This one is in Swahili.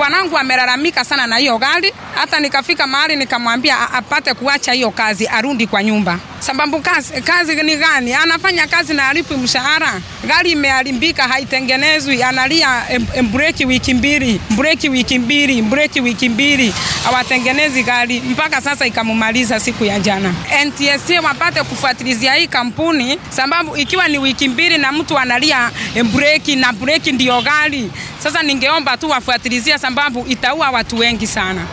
bwanangu amelalamika sana na hiyo gari, hata nikafika mahali nikamwambia a- apate kuacha hiyo kazi, arudi kwa nyumba. Sababu kazi, kazi ni gani? Anafanya kazi na alipi mshahara. Gari imeharibika, haitengenezwi, analia em- em- breki wiki mbili, breki wiki mbili, breki wiki mbili, hawatengenezi gari mpaka sasa ikamumaliza siku ya jana. NTSA wapate kufuatilizia hii kampuni, sababu ikiwa ni wiki mbili na mtu analia em, breki na breki ndio gari. Sasa ningeomba tu wafuatilizia, sababu itaua watu wengi sana.